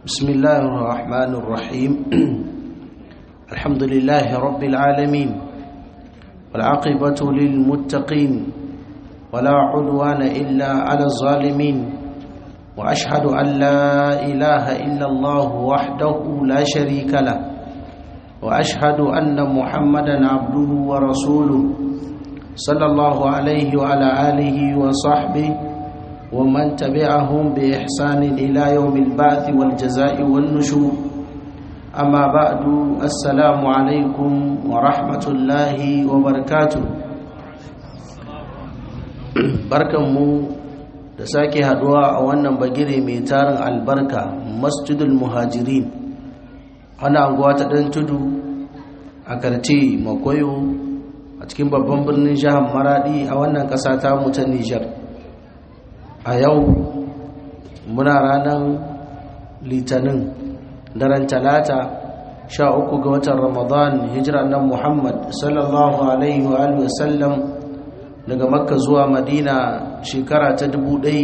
بسم الله الرحمن الرحيم الحمد لله رب العالمين والعاقبة للمتقين ولا عدوان إلا على الظالمين وأشهد أن لا إله إلا الله وحده لا شريك له وأشهد أن محمدا عبده ورسوله صلى الله عليه وعلى آله وصحبه ومن تبعهم بإحسان إلى يوم البعث والجزاء والنشور أما بعد السلام عليكم ورحمة الله وبركاته barkanmu da sake haduwa a wannan bagire mai tarin albarka masjidul muhajirin ana anguwa ta ɗan tudu a karce makoyo a cikin babban birnin jihar maradi a wannan ƙasa ta mu ta nijar a yau muna ranar litinin daren talata sha uku ga watan ramadan hijira nan muhammad sallallahu alaihi wa sallam daga makka zuwa madina shekara ta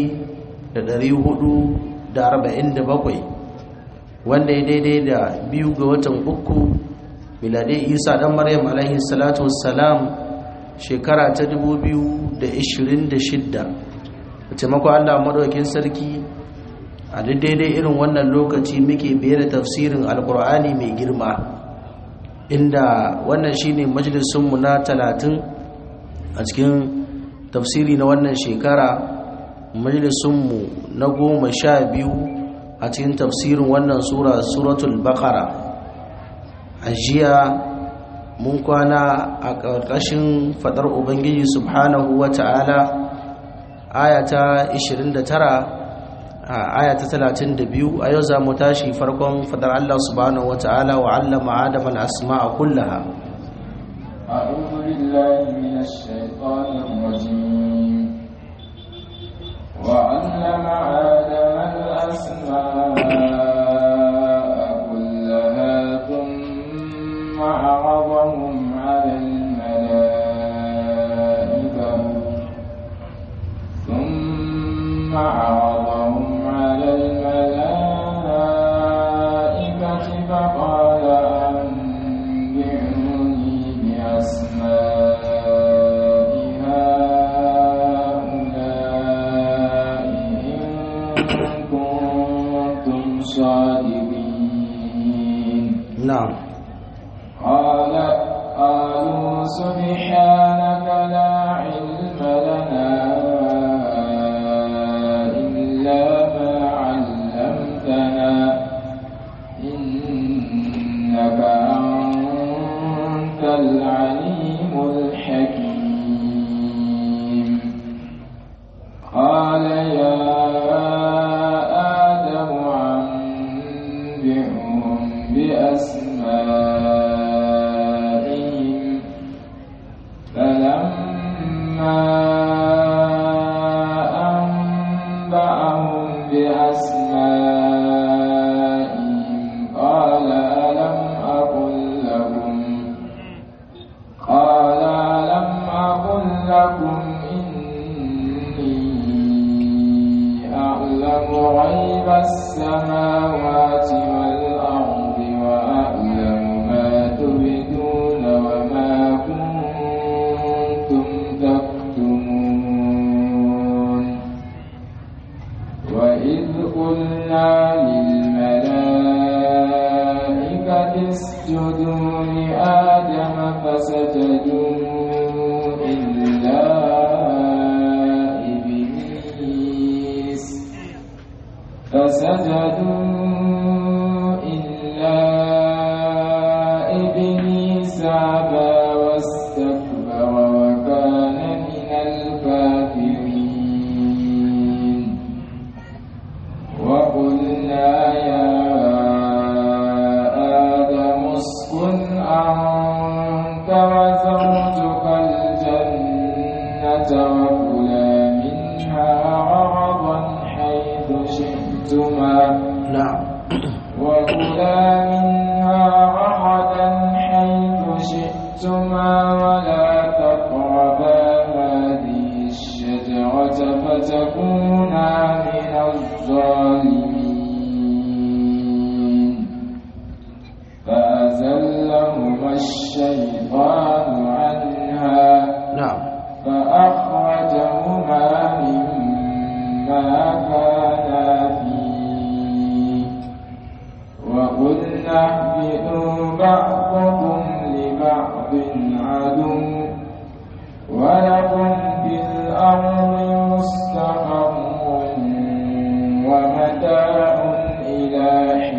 bakwai, wanda ya daidai da biyu ga watan uku miladai isa dan maryam alaihi salatu wassalam shekara ta shidda. taimakon Allah madaukin sarki a daidai irin wannan lokaci muke biye da tafsirin alkur'ani mai girma inda wannan shine majalisunmu na talatin a cikin tafsiri na wannan shekara majalisunmu na goma sha biyu a cikin tafsirin wannan sura suratul bakara a jiya mun kwana a ƙarƙashin faɗar ubangiji subhanahu wa ta'ala ayata 29 ayata 32 a yau za mu tashi farkon fadar Allah subhanahu wata'ala wa 'allama adama al-asma'a kullaha أعوذ بالله من الشيطان الرجيم وعلم آدم الأسماء كلها ثم عرضهم على الملائكة ثم عرضهم على الملائكة فقال أنبئوني بأسماء هؤلاء إن كنتم صادقين na'am قال قالوا سبحانك لا علم لنا إلا ما علمتنا إنك أنت العليم الحكيم قال يا آدم أنبئهم بأسمائهم فلما أنبأهم بأسمائهم قال ألم أقل لكم قال ألم أقل لكم إني أعلم غيب السماوات والأرض وأعلم ما تبدون وما كنتم تكتمون وإذ قلنا للملائكة اسجدوا لآدم فسجدوا إلا إبليس فسجدوا إلا إبليس أبى واستكبر وكان من الكافرين وقلنا يا آدم اسكن أنت وزوجك الجنة وكلا منها رغدا حيث شئتما na'am وكلا منها رغدا حيث شئتما ولا تقربا هذه الشجرة فتكونا من الظالمين اهبطوا بعضكم لبعض عدو ولكم في الأرض مستقر ومتاع إلى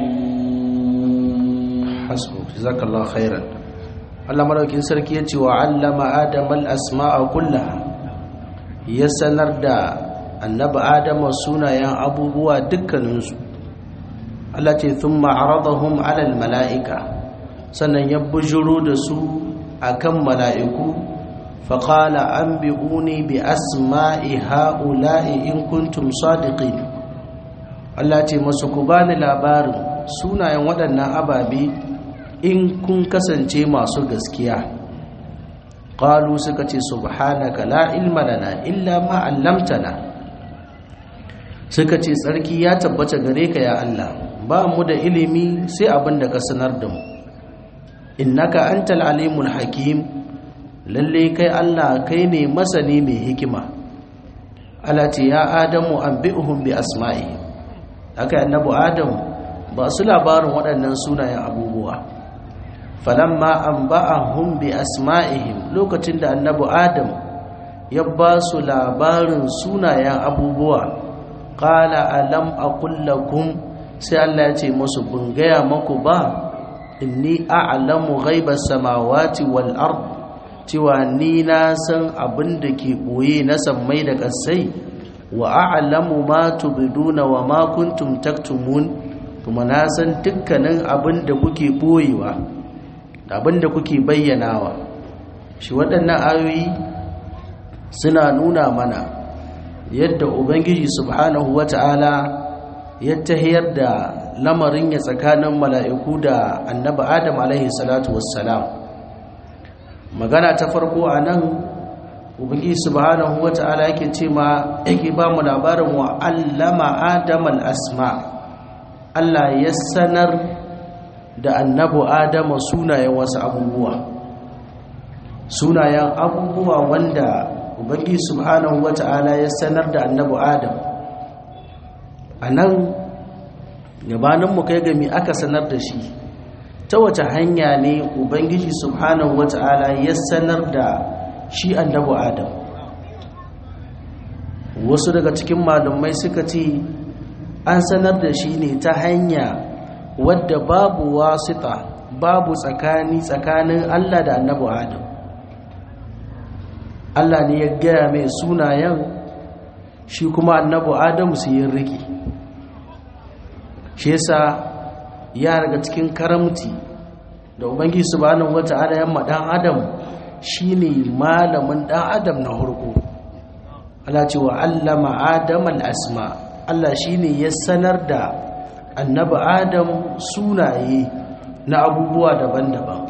حين hasbu jazakallahu khairan Allah madaukin sarki ya ce wa allama adama al-asma'a kullaha ya sanar da annabi adama sunayen abubuwa dukkaninsu Allah ce thumma aradahum 'ala al-mala'ika sannan ya bujuro da su akan mala'iku faqala anbi'uni bi asma'i ha'ula'i in kuntum sadiqin Allah ce masu ku bani labarin sunayen waɗannan ababe in kun kasance masu gaskiya qalu suka ce subhanaka la ilma lana illa ma 'allamtana suka ce tsarki ya tabbata gare ka ya Allah ba mu da ilimi sai abin da ka sanar da mu innaka antal alimul hakim lalle kai Allah kai ne masani mai hikima alati ya adamu anbi'uhum bi asma'i haka annabi adamu ba su labarin waɗannan sunayen abubuwa falamma anba'ahum bi asma'ihim lokacin da annabi adam ya ba su labarin sunayen abubuwa qala alam aqul lakum sai Allah ya ce musu bun gaya maku ba inni a'lamu ghaibas samawati wal ard cewa ni na san abin da ke boye na sammai da ƙasai wa a'lamu ma tubduna wa ma kuntum taktumun kuma na san dukkanin abin da kuke boyewa da abin da kuke bayyanawa shi waɗannan ayoyi suna nuna mana yadda ubangiji subhanahu wata'ala ya tahiyar da lamarin ya tsakanin mala'iku da annabi adam alaihi salatu wassalam magana ta farko a nan ubangiji subhanahu wata'ala yake ce ma yake ba mu labarin wa allama adam al-asma Allah ya sanar da annabu adama sunayen wasu abubuwa sunayen abubuwa wanda ubangi subhanahu wata'ala ya sanar da annabu adam a nan gabaninmu kai gami aka sanar da shi ta wace hanya ne ubangiji subhanahu wata'ala ya sanar da shi annabu adam wasu daga cikin malumai suka ce an sanar da shi ne ta hanya wadda babu wasita babu tsakani tsakanin Allah da annabi Adam Allah ne ya gaya mai sunayen shi kuma annabi Adam su yi riki shi yasa ya daga cikin karamti da ubangiji subhanahu wata'ala ya dan Adam shine malamin dan Adam na hurku Allah ce wa allama Adam al-asma Allah shine ya sanar da annabi adam sunaye na abubuwa daban-daban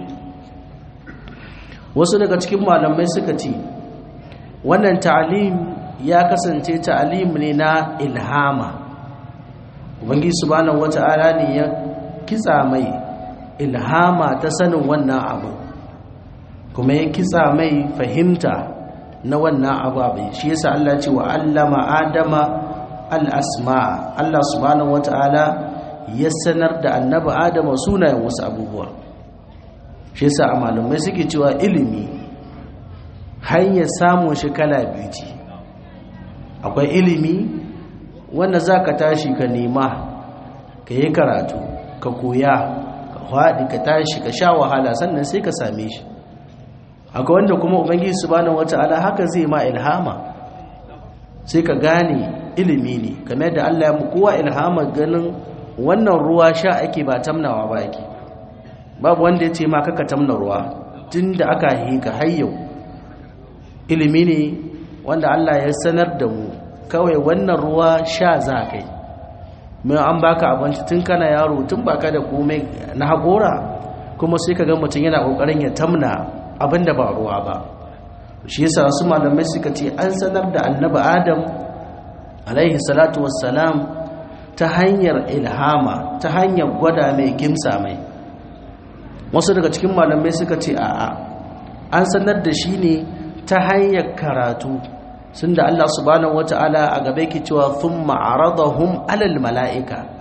wasu daga cikin malamai suka ce wannan ta'alim ya kasance ta'alim ne na ilhama ubangiji subhanahu wata'ala ne ya kitsa mai ilhama ta sanin wannan abu kuma ya kitsa mai fahimta na wannan abu shi yasa Allah ce wa allama adama al'asma Allah subhanahu wata'ala ya sanar da annaba adama sunayen wasu abubuwa shi yasa a malamai suke cewa ilimi hanyar samun shi kala biyu ce akwai ilimi wanda za ka tashi ka nema ka yi karatu ka koya ka haɗi ka tashi ka sha wahala sannan sai ka same shi akwai wanda kuma ubangiji subhanahu wata'ala haka zai ma ilhama sai ka gane ilimi ne kamar da Allah ya mu kowa ilhama ganin wannan ruwa sha ake ba tamnawa ba yake babu wanda ya ce ma kaka tamna ruwa tunda aka yi ka hayyau ilimi ne wanda Allah ya sanar da mu kawai wannan ruwa sha za kai mai an baka abinci tun kana yaro tun baka da komai na haƙora kuma sai ka ga mutum yana ƙoƙarin ya tamna abin da ba ruwa ba shi yasa wasu malamai suka ce an sanar da annabi adam alaihi salatu wassalam ta hanyar ilhama ta hanyar gwada mai gimsa mai wasu daga cikin malamai suka ce a'a an sanar da shi ne ta hanyar karatu sun da Allah subhanahu wata'ala a gaba yake cewa thumma aradahum alal mala'ika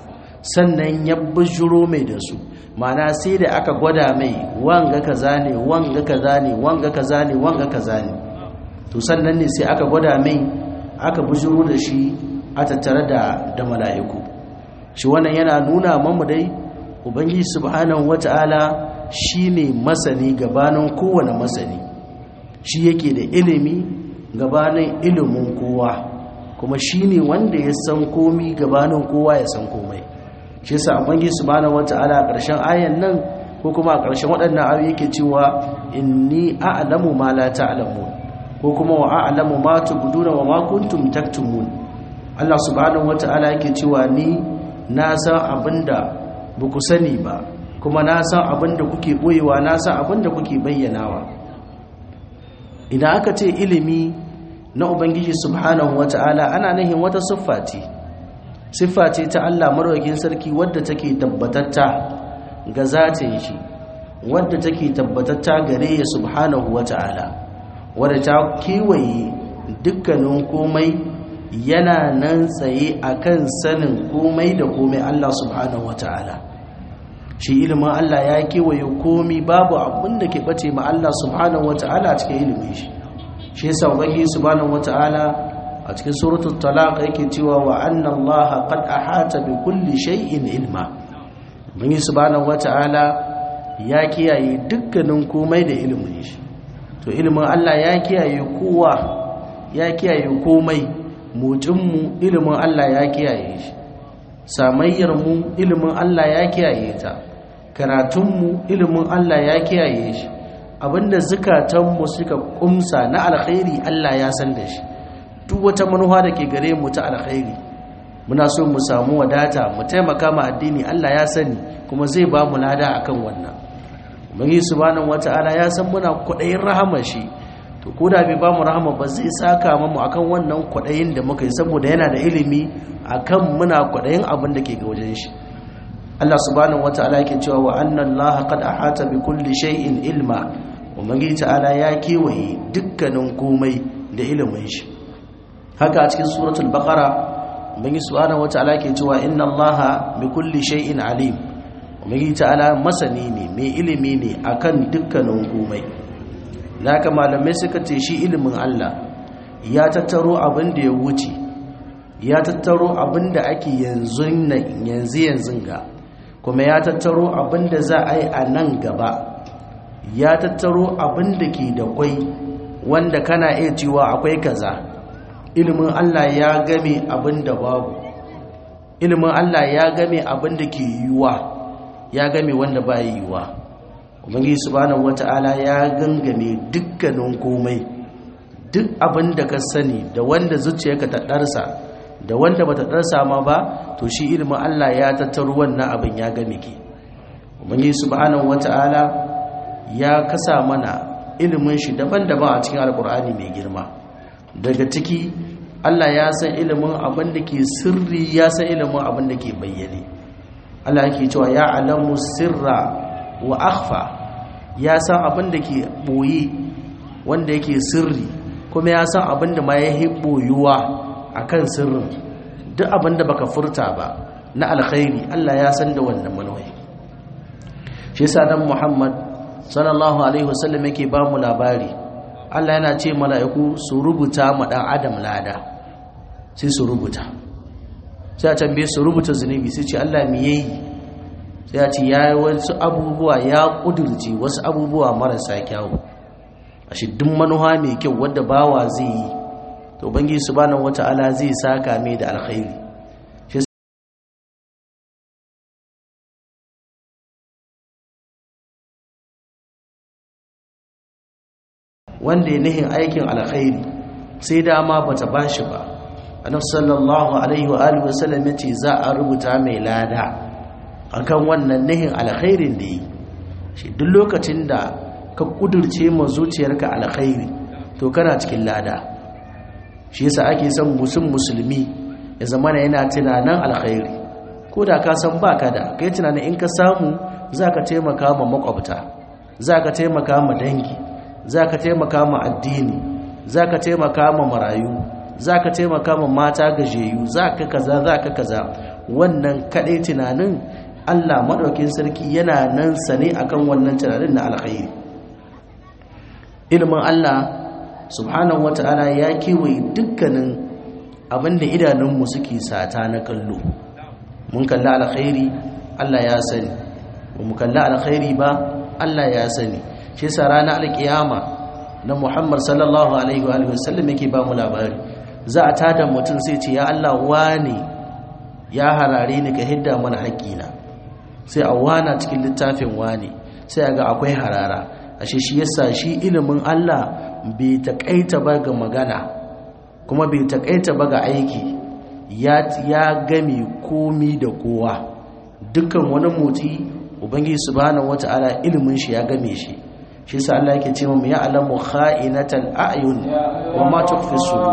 sannan ya bujuro mai da su ma'ana sai da aka gwada mai wanga kaza ne wanga kaza ne wanga kaza ne wanga kaza ne to sannan ne sai aka gwada mai aka bujuro da shi a tattare da da mala'iku shi wannan yana nuna mamu dai ubangiji subhanahu wata'ala shine masani gabanin kowane masani shi yake da ilimi gabanin ilimin kowa kuma shine wanda ya san komi gabanin kowa ya san komai shi yasa ubangiji subhanahu wata'ala a ƙarshen ayan nan ko kuma a ƙarshen waɗannan ayoyi yake cewa inni a'lamu ma la ta'lamun ko kuma wa a'lamu ma tubduna wa ma kuntum taktumun Allah subhanahu wata'ala yake cewa ni na san abinda ba ku sani ba kuma na san abinda kuke boyewa na san abinda kuke bayyanawa idan aka ce ilimi na ubangiji subhanahu wata'ala ana nahin wata siffa ce siffa ce ta Allah marwakin sarki wadda take tabbatatta ga zatin shi wadda take tabbatatta gare ya subhanahu wata'ala wadda ta kewaye dukkanin komai yana nan tsaye akan sanin komai da komai Allah subhanahu wata'ala shi ilimin Allah ya kewaye komi babu abin da ke bace ma Allah subhanahu wata'ala cikin ilimin shi shi yasa ubangi subhanahu wata'ala a cikin suratul talaq yake cewa wa anna Allah qad ahata bi kulli shay'in ilma ubangi subhanahu wata'ala ya kiyaye dukkanin komai da ilimin shi to ilimin Allah ya kiyaye kowa ya kiyaye komai motsinmu ilimin Allah ya kiyaye shi samayyarmu ilimin Allah ya kiyaye ta karatunmu ilimin Allah ya kiyaye shi abinda zukatanmu suka kumsa na alkhairi Allah ya san da shi duk wata manuwa da ke gare mu ta alkhairi muna so mu samu wadata mu taimaka ma addini Allah ya sani kuma zai ba mu lada akan wannan ubangi subhanahu wata'ala ya san muna kudayin rahamar shi to ko da bai ba mu rahama ba zai saka mu akan wannan kudayin da muka yi saboda yana da ilimi akan muna kudayin abin da ke ga wajen shi Allah subhanahu wata'ala yake cewa wa anna Allah qad ahata bi kulli shay'in ilma ubangi ta'ala ya kewaye dukkanin komai da ilimin shi haka a cikin suratul baqara ubangi subhanahu wata'ala yake cewa inna Allah bi kulli shay'in alim ubangi ta'ala masani ne mai ilimi ne akan dukkanin komai naka malamai suka ce shi ilimin Allah ya tattaro abin da ya wuce ya tattaro abin da ake yanzu yanzu yanzu ga kuma ya tattaro abin da za a yi a nan gaba ya tattaro abin da ke da kwai wanda kana iya cewa akwai kaza ilimin Allah ya game abin da babu ilimin Allah ya game abin da ke yiwuwa ya game wanda ba yiwuwa ubangiji subhanahu wata'ala ya gangame dukkanin komai duk abin da ka sani da wanda zuciyarka ta darsa da wanda bata darsa ma ba to shi ilimin Allah ya tattaro wannan abin ya game ki ubangiji subhanahu wata'ala ya kasa mana ilimin shi daban-daban a cikin alkur'ani mai girma daga ciki Allah ya san ilimin abin da ke sirri ya san ilimin abin da ke bayyane Allah yake cewa ya alamu sirra wa akhfa ya san abin da ke boye wanda yake sirri kuma ya san abin da ma ya yi boyuwa a kan sirrin duk abin da baka furta ba na alkhairi Allah ya san da wannan manwai shi yasa dan Muhammad sallallahu alaihi wasallam yake ba mu labari Allah yana ce mala'iku su rubuta ma dan adam lada sai su rubuta sai a tambaye su rubuta zunubi sai ce Allah me yayi sai ya ce ya yi wasu abubuwa ya ƙudurce wasu abubuwa marasa kyawu a shiddin manuwa mai kyau wadda bawa zai yi to bangi su banan wata'ala zai saka mai da alkhairi wanda ya nihin aikin alkhairi sai dama bata bashi ba annabi sallallahu alaihi wa alihi wasallam yace za a rubuta mai lada akan wannan nihin alkhairin da yi shi duk lokacin da ka kudurce ma zuciyarka alkhairi to kana cikin lada shi yasa ake son musun musulmi ya zama yana tunanin alkhairi ko da ka san baka da kai tunanin in ka samu zaka taimaka ma makwabta zaka taimaka ma dangi zaka taimaka ma addini zaka taimaka ma marayu zaka taimaka ma mata gajeyu zaka kaza zaka kaza wannan kadai tunanin Allah madaukin sarki yana nan sane akan wannan tunanin na alkhairi ilimin Allah subhanahu wata'ala ya kewaye dukkanin abinda idanunmu suke sata na kallo mun kalli alkhairi Allah ya sani ba mu kalli alkhairi ba Allah ya sani shi yasa ranar alkiyama na Muhammad sallallahu alaihi wa alihi wasallam yake ba mu labari za a tada mutum sai ce ya Allah wane ya harare ni ka hidda mana haƙƙina sai a wana cikin littafin wane sai a ga akwai harara ashe shi yasa shi ilimin Allah bai taƙaita ba ga magana kuma bai taƙaita ba ga aiki ya ya game komi da kowa dukkan wani motsi ubangiji subhanahu wata'ala ilimin shi ya game shi shi yasa Allah yake cewa mu ya alamu kha'inatal a'yun wa ma tukhfi sudur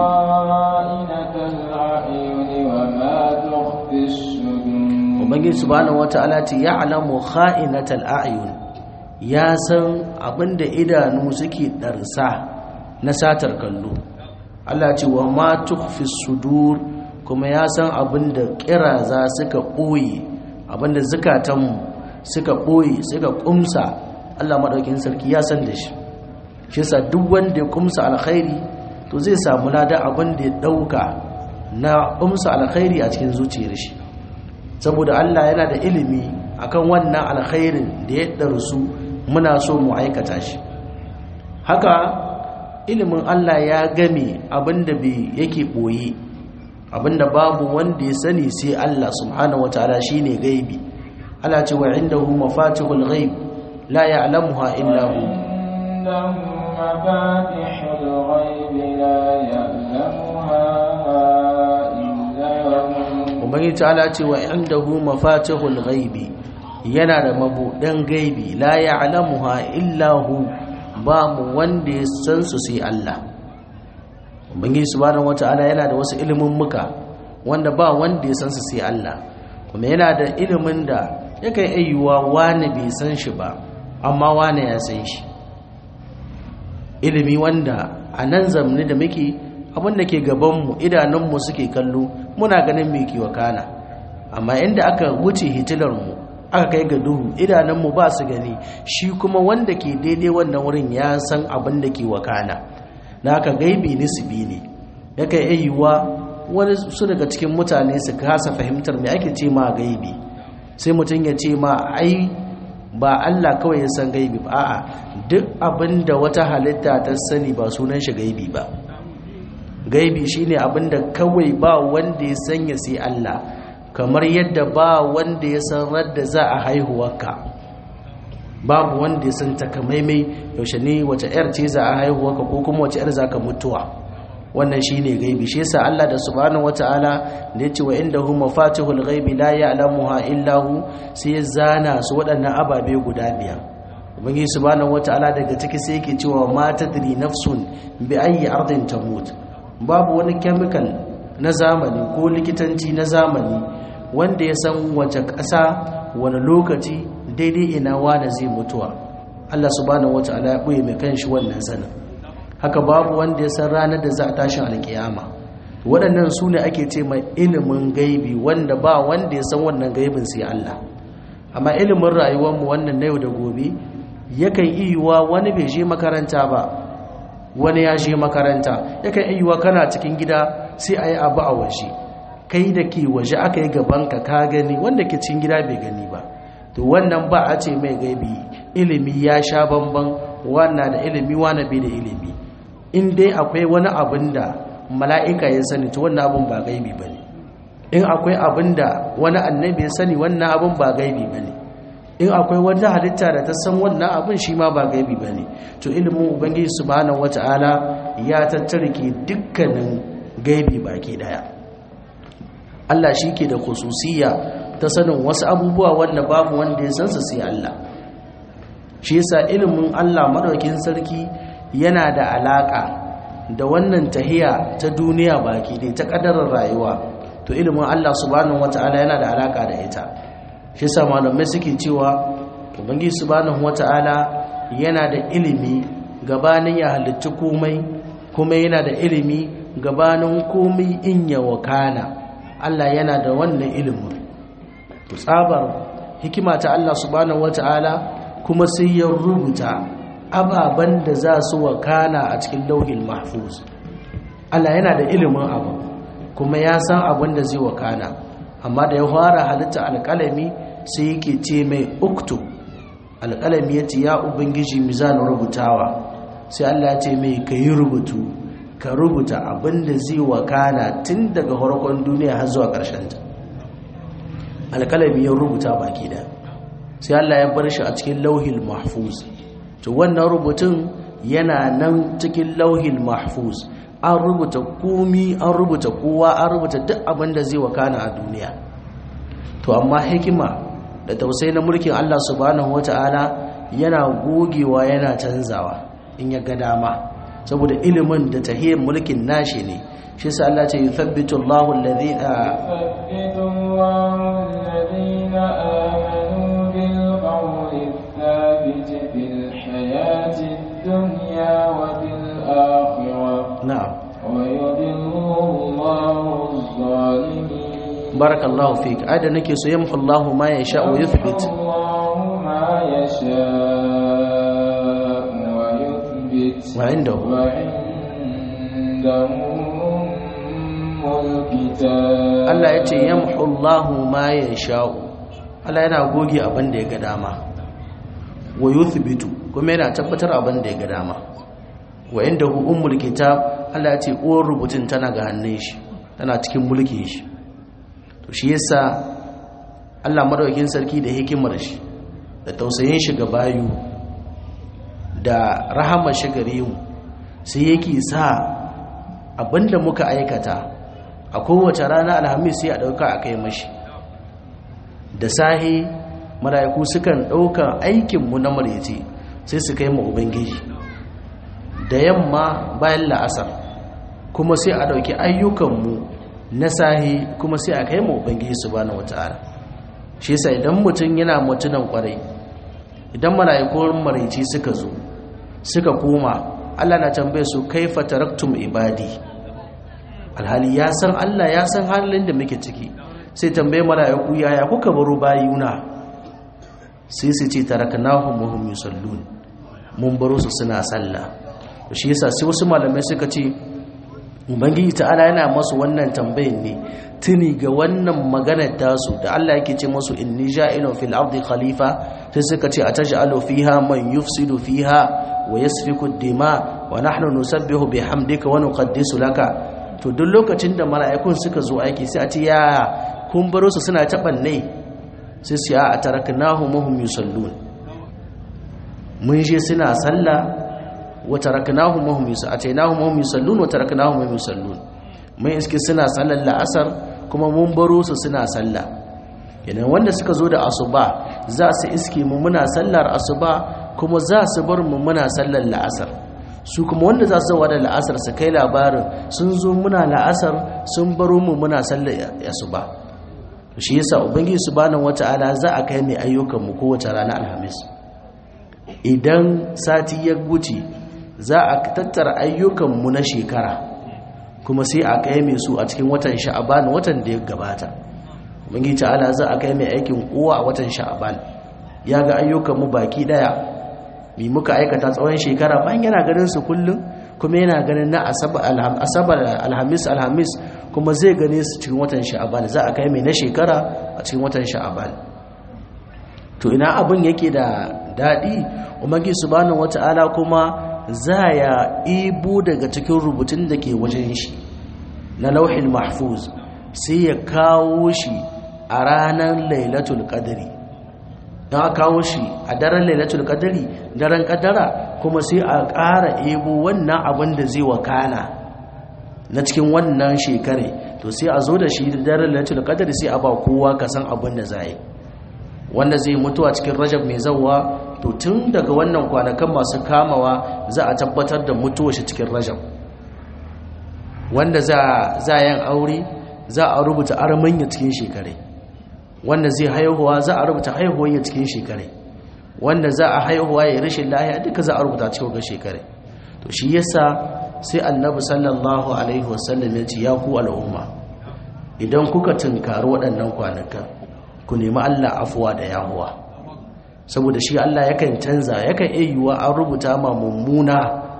ubangiji subhanahu wata'ala ce ya alamu kha'inatal a'yun ya san abinda idanu suke darsa na satar kallo Allah ce wa ma tukhfi sudur kuma ya san abinda kiraza suka boye abinda zukatanmu suka boye suka kumsa Allah madaukin sarki ya san da shi shi yasa duk wanda ya kumsa alkhairi to zai samu lada abinda ya dauka na kumsa alkhairi a cikin zuciyar shi saboda Allah yana da ilimi akan wannan alkhairin da ya darsu muna so mu aikata shi haka ilimin Allah ya game abinda bai yake boye abinda babu wanda ya sani sai Allah subhanahu wataala shine gaibi Allah ce wa indahu mafatihul ghaib la ya'lamuha illa hu Ubangiji ta'ala ce wa indahu mafatihul ghaibi yana da mabudan gaibi la ya'lamuha illa hu ba mu wanda ya san su sai Allah ubangiji subhanahu wata'ala yana da wasu ilimin muka wanda ba wanda ya san su sai Allah kuma yana da ilimin da yakan ayyuwa wani bai san shi ba amma wani ya san shi ilimi wanda a nan zamani da muke abinda ke gabanmu idanunmu suke kallo muna ganin mai kiwa kana amma inda aka wuce hitilarmu aka kai ga duhu idanunmu ba su gani shi kuma wanda ke daidai wannan wurin ya san abin da ke wakana na aka gaibi nisbi ne ya kai ayyuwa wani su daga cikin mutane su kasa fahimtar mai ake ce ma gaibi sai mutum ya ce ma ai ba Allah kawai ya san gaibi ba a'a duk abin da wata halitta ta sani ba sunan shi gaibi ba gaibi shine abin da kawai ba wanda ya sanya sai Allah kamar yadda ba wanda ya san radda za a haihuwarka babu wanda ya san takamaimai yaushe ne wace yar ce za a haihuwarka ko kuma wace yar za ka mutuwa wannan shine gaibi shi yasa Allah da subhanahu wataala da yace wa indahu mafatihul ghaibi la ya'lamuha illa hu sai ya zana su waɗannan ababe guda biyar ubangiji subhanahu wataala daga ciki sai yake cewa ma tadri nafsun bi ayyi ardin tamut babu wani chemical na zamani ko likitanci na zamani wanda ya san wace ƙasa wani lokaci daidai ina wane zai mutuwa Allah subhanahu wataala ya ɓoye mai kanshi wannan sanin haka babu wanda ya san ranar da za a tashin alkiyama waɗannan su ne ake ce mai ilimin gaibi wanda ba wanda ya san wannan gaibin sai Allah amma ilimin rayuwarmu wannan na yau da gobe yakan iya wani bai je makaranta ba wani ya je makaranta yakan iya kana cikin gida sai a yi abu a waje kai da ke waje aka yi gabanka ka gani wanda ke cikin gida bai gani ba to wannan ba a ce mai gaibi ilimi ya sha bamban wannan da ilimi wani bai da ilimi in dai akwai wani abin da mala'ika ya sani to wannan abin ba gaibi ba ne in akwai abin da wani annabi ya sani wannan abin ba gaibi ba ne in akwai wata halitta da ta san wannan abin shi ma ba gaibi ba ne to ilimin ubangiji subhanahu wata'ala ya tattarke dukkanin gaibi baki daya Allah shi ke da khususiyya ta sanin wasu abubuwa wanda babu wanda ya san su sai Allah shi yasa ilimin Allah madaukin sarki yana da alaka da wannan tahiya ta duniya baki dai ta kadarar rayuwa to ilimin Allah subhanahu wataala yana da alaka da ita shi yasa malamai suke cewa ubangiji subhanahu wataala yana da ilimi gabanin ya halitta komai kuma yana da ilimi gabanin komai in ya wakana Allah yana da wannan ilimin to tsabar hikima ta Allah subhanahu wata'ala kuma sai ya rubuta ababen da za su wakana a cikin lauhin mahfuz Allah yana da ilimin abu kuma ya san abin da zai wakana amma da ya fara halitta alƙalami sai yake ce mai uktu alƙalami ya ce ya ubangiji mizan rubutawa sai Allah ya ce mai ka yi rubutu ka rubuta abin da zai wakana tun daga farkon duniya har zuwa ƙarshen ta alƙalami ya rubuta baki da sai Allah ya bar shi a cikin lauhil mahfuz to wannan rubutun yana nan cikin lauhil mahfuz an rubuta komi an rubuta kowa an rubuta duk abin da zai wakana a duniya to amma hikima da tausayi na mulkin Allah subhanahu wata'ala yana gogewa yana canzawa in ya ga dama saboda ilimin da tahiyyar mulkin nashi ne shi sa Allah ce yuthabbitu Allahu alladhina يثبت الله الذين آمنوا بالقول الثابت في الحياة الدنيا وفي الآخرة na'am ويضل الله الظالمين barakallahu fik ada nake so yamhu Allahu ma yasha wa yuthbit الله ما يشاء ويثبت wa indahu وعنده أم الكتاب Allah ya ce yamhu Allahu ma yasha'u Allah yana goge abin da ya ga dama wa yuthbitu kuma yana tabbatar abin da ya ga dama wa indahu ummul kitab Allah ya ce uwar rubutun tana ga hannun shi tana cikin mulkin shi to shi yasa Allah madaukakin sarki da hikimar shi da tausayin shi ga bayu da rahamar shi gare mu sai yake sa abinda muka aikata a kowace rana alhamis sai a dauka a kai mashi da sahi mala'iku sukan dauka aikinmu na maryaci sai su kai mu ubangiji da yamma bayan la'asar kuma sai a dauki ayyukanmu na sahi kuma sai a kai mu ubangiji subhanahu wataala shi yasa idan mutum yana mutunan kwarai idan mala'ikun maraici suka zo suka koma Allah na tambaye su kaifa taraktum ibadi alhali ya san Allah ya san halin da muke ciki sai tambaye mala'iku yaya kuka baro bayuna sai su ce taraknahum wa hum yusallun mun baro su suna sallah shi yasa sai wasu malamai suka ce ubangiji ta'ala yana masu wannan tambayin ne tuni ga wannan maganar tasu da Allah yake ce masu inni ja'ilun fil ardi khalifa sai suka ce ataj'alu fiha man yufsidu fiha wa yasfiku ad-dima wa nahnu nusabbihu bihamdika wa nuqaddisu laka to duk lokacin da mala'ikun suka zo aiki sai a ce ya kun baro su suna tabanne sai su ya ataraknahum hum yusallun mun je suna sallah wa taraknahum hum yusallun atainahum hum yusallun wa taraknahum hum yusallun mun iske suna sallar la'asar kuma mun baro su suna sallah idan wanda suka zo da asuba za su iske mu muna sallar asuba kuma za su bar mu muna sallar la'asar su kuma wanda za su zama da la'asar su kai labarin sun zo muna la'asar sun baro mu muna sallar asuba shi yasa ubangiji subhanahu wata'ala za a kai mai ayyukan mu kowace rana alhamis idan sati ya wuce za a tattara ayyukan mu na shekara kuma sai a kai mai su a cikin watan sha'aban watan da ya gabata ubangiji ta'ala za a kai mai aikin kowa a watan sha'aban ya ga ayyukan mu baki daya mi muka aikata tsawon shekara bayan yana ganin su kullum kuma yana ganin na asabar alhamis alhamis kuma zai gane su cikin watan sha'aban za a kai mai na shekara a cikin watan sha'aban to ina abin yake da daɗi umargi subhanahu wata'ala kuma za ya ibo daga cikin rubutun da ke wajen shi na lauhin mahfuz sai ya kawo shi a ranar lailatul qadri don a kawo shi a daren lailatul qadri daren kadara kuma sai a ƙara ebo wannan abin da zai wakana na cikin wannan shekare to sai a zo da shi da daren lailatul qadri sai a ba kowa ka san abin da za yi wanda zai mutu a cikin rajab mai zawwa to tun daga wannan kwanakan masu kamawa za a tabbatar da mutuwa shi cikin rajab wanda za a yin aure za a rubuta armanya cikin shekare wanda zai haihuwa za a rubuta haihuwa ya cikin shekare wanda za a haihuwa ya rashin lahiya duka za a rubuta cikin ga shekare to shi yasa sai annabi sallallahu alaihi wasallam ya ce ya ku al'umma idan kuka tunkari waɗannan kwanakan ku nemi Allah afuwa da yahuwa saboda shi Allah yakan canza yakan iya yiwuwa an rubuta ma mummuna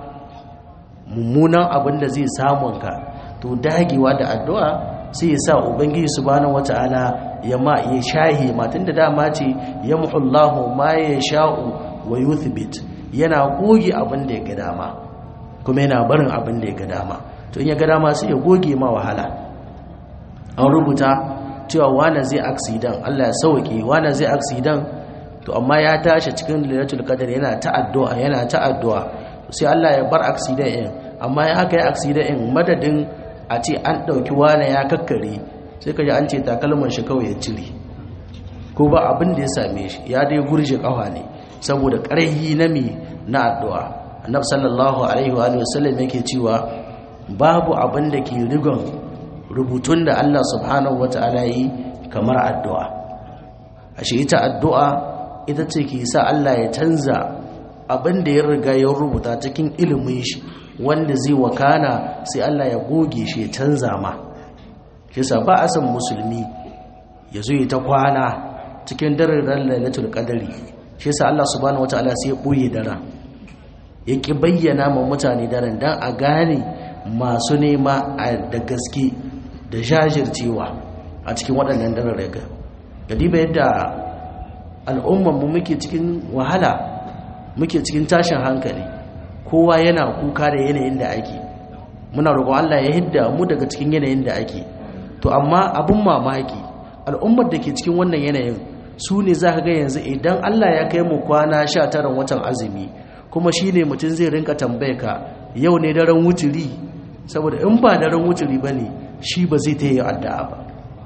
mummunan abin da zai samun ka to dagewa da addu'a sai ya sa ubangiji subhanahu wata'ala ya ma ya shahi matan da dama ce yamhullahu ma yasha'u wa yuthbit yana goge abin da ya ga dama kuma yana barin abin da ya ga dama to in ya ga dama sai ya goge ma wahala an rubuta cewa wane zai aksidan Allah ya sauke wane zai aksidan to amma ya tashi cikin lailatul qadar yana ta addu'a yana ta addu'a sai Allah ya bar aksidan din amma ya aka yi aksidan din madadin a ce an dauki wane ya kakkare sai kaji an ce takalman shi kawai ya cire ko ba abin da ya same shi ya dai gurje kafa ne saboda ƙarhi na mi na addu'a annab sallallahu alaihi wa sallam yake cewa babu abin da ke rigon rubutun da Allah subhanahu wata'ala yi kamar addu'a ashe ita addu'a ita ce ke sa Allah ya canza abin da ya riga ya rubuta cikin ilimin shi wanda zai wakana sai Allah ya goge shi ya canza ma kisa ba a san musulmi ya zo ta kwana cikin daren lailatul qadari shi yasa Allah subhanahu wataala sai ya boye daren ya ki bayyana ma mutane daren dan a gane masu nema da gaske da jajircewa a cikin waɗannan daren raga gadiba yadda al'ummar mu muke cikin wahala muke cikin tashin hankali kowa yana kuka da yanayin da ake muna roƙon Allah ya hidda mu daga cikin yanayin da ake to amma abun mamaki al'ummar da ke cikin wannan yanayin su ne za ka ga yanzu idan Allah ya kai mu kwana sha taran watan azumi kuma shi ne mutum zai rinka tambaye ka yau ne daren wuturi saboda in ba daren wuturi ba ne shi ba zai ta yi addu'a ba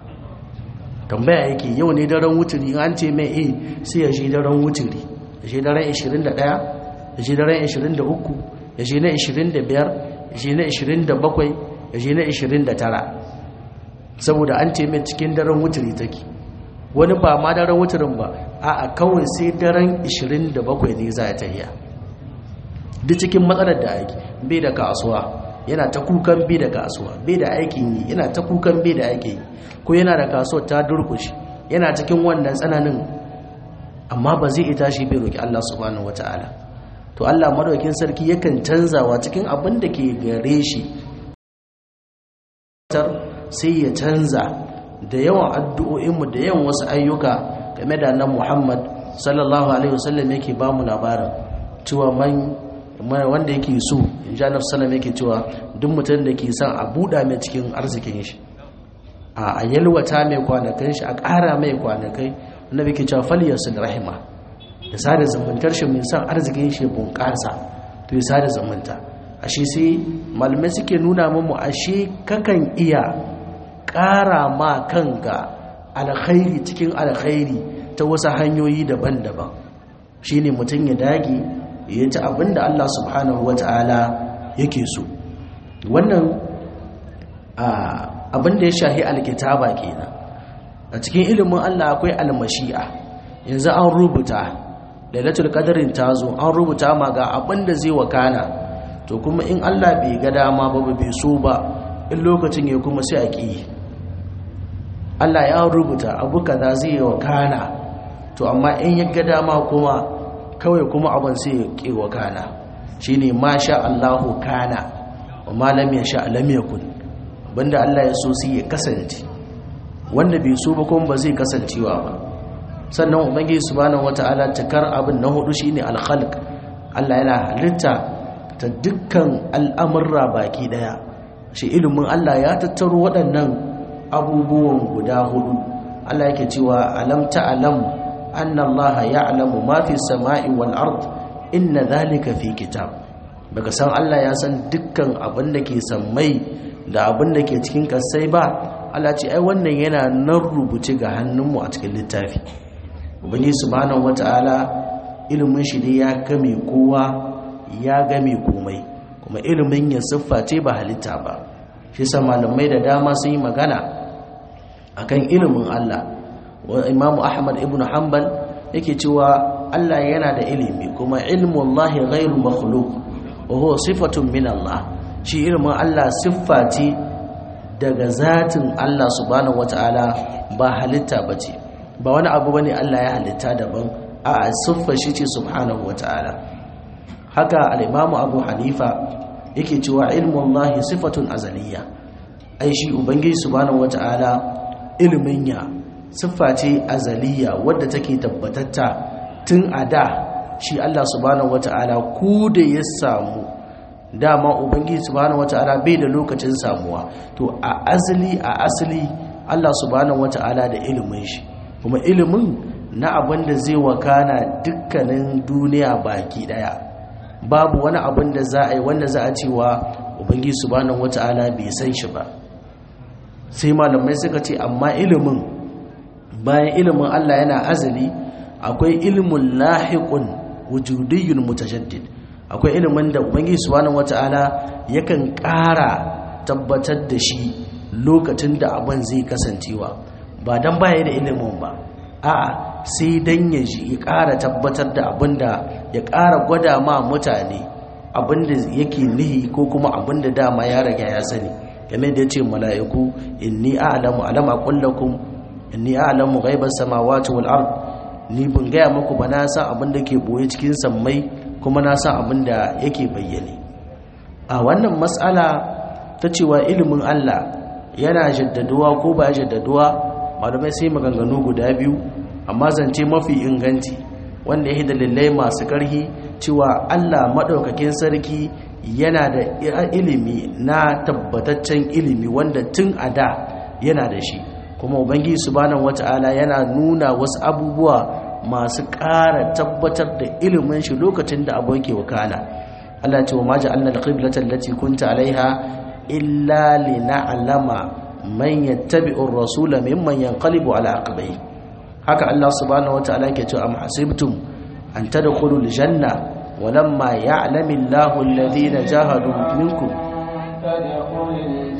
tambaya yake yau ne daren wuturi an ce mai e sai ya shi daren wuturi ya shi daren 21 ya shi daren 23 ya shi na 25 ya shi na 27 ya shi na 29 saboda an ce mai cikin daren wuturi take wani ba ma daren wuturin ba a kawai sai daren 27 ne za a tahiya duk cikin matsalar da aiki bai da kasuwa yana ta kukan bai da kasuwa bai da aikin yi yana ta kukan bai da aikin yi ko yana da kasuwar ta durkushi yana cikin wannan tsananin amma ba zai ita shi bai roki Allah subhanahu wataala to Allah madaukin sarki yakan canzawa cikin abin da ke gare shi sai ya canza da yawan addu'o'inmu da yawan wasu ayyuka game da nan Muhammad sallallahu alaihi wasallam yake ba mu labarin cewa man wanda yake so in ji annabi sallallahu yake cewa duk mutum da ke son a buɗa mai cikin arzikin shi a yalwata mai kwanakan shi a ƙara mai kwanakai annabi ke cewa falyasul rahima da sada zumuntar shi mai son arzikin shi bunƙasa to ya sada zumunta ashe sai malamai suke nuna mu ashe kakan iya ƙara ma kanka alkhairi cikin alkhairi ta wasu hanyoyi daban-daban shine mutum ya dage ya ci abinda Allah subhanahu wata'ala yake so wannan abinda ya shahi alkitaba kenan a cikin ilimin Allah akwai almashi'a yanzu an rubuta lailatul qadarin tazo an rubuta ma ga abinda zai wakana to kuma in Allah bai ga dama ba bai so ba in lokacin ya kuma sai a ƙi Allah ya rubuta abu kaza zai yi wa kana to amma in ya ga dama kuma kawai kuma abin sai ya ƙi wa kana shine ma sha Allahu kana wa ma lam yasha lam yakun banda Allah ya so sai ya kasance wanda bai so ba kuma ba zai kasancewa ba sannan ubangiji subhanahu wataala takar abin na hudu shine al-khalq Allah yana halitta ta dukkan al'amurra baki daya shi ilimin Allah ya tattaro waɗannan abubuwan guda hudu Allah yake cewa alam ta'lam anna Allah ya'lamu ma fi samai wal ard inna dhalika fi kitab baka san Allah ya san dukkan abin da ke sammai da abin da ke cikin kasai ba Allah ce ai wannan yana nan rubuce ga hannunmu a cikin littafi ubangiji subhanahu wata'ala ilimin shi ne ya game kowa ya game komai kuma ilimin ya siffa ce ba halitta ba shi sa malamai da dama sun yi magana akan ilimin Allah wa imamu ahmad ibn hanbal yake cewa Allah yana da ilimi kuma ilmun Allah ghairu makhluq wa huwa sifatun min Allah shi ilimin Allah siffa ce daga zatin Allah subhanahu wataala ba halitta bace ba wani abu bane Allah ya halitta daban a siffa shi ce subhanahu wata'ala haka al-imamu abu hanifa yake cewa ilmun lahi sifatun azaliya ai shi ubangiji subhanahu wata'ala ilmin ya siffa ce azaliya wadda take tabbatatta tun a da shi Allah subhanahu wata'ala ku da ya samu dama ubangiji subhanahu wata'ala bai da lokacin samuwa to a azali a asali Allah subhanahu wata'ala da ilimin shi kuma ilimin na abin da zai wakana dukkanin duniya baki daya babu wani abin da za a yi wanda za a cewa ubangiji subhanahu wata'ala bai san shi ba sai malamai suka ce amma ilimin bayan ilimin Allah yana azali akwai ilimin lahiqun wujudiyyun mutajaddid akwai ilimin da ubangiji subhanahu wata'ala yakan ƙara tabbatar da shi lokacin da abin zai kasancewa ba dan baya da ilimin ba a'a sai dan ya ji ya ƙara tabbatar da abin da ya ƙara gwada ma mutane abin da yake nihi ko kuma abin da dama ya riga ya sani game da ya ce mala'iku inni a'lamu alama kullakum inni a'lamu ghaibas samawati wal ard ni bin gaya muku ba na san abin da ke boye cikin sammai kuma na san abin da yake bayyane a wannan matsala ta cewa ilimin Allah yana jaddaduwa ko ba jaddaduwa malamai sai maganganu guda biyu amma zance mafi inganci wanda ya dalilai masu ƙarhi cewa Allah maɗaukakin sarki yana da ilimi na tabbataccen ilimi wanda tun a da yana da shi kuma ubangiji subhanahu wata'ala yana nuna wasu abubuwa masu ƙara tabbatar da ilimin shi lokacin da abu yake wakana Allah ce wa ma ja'alna al-qiblata allati kunta alaiha illa lina'lama man yattabi'u ar-rasula mimman yanqalibu ala aqibai haka Allah subhanahu wata'ala yake cewa am hasibtum an tadkhulul janna ولما يعلم الله الذين جاهدوا منكم تدخل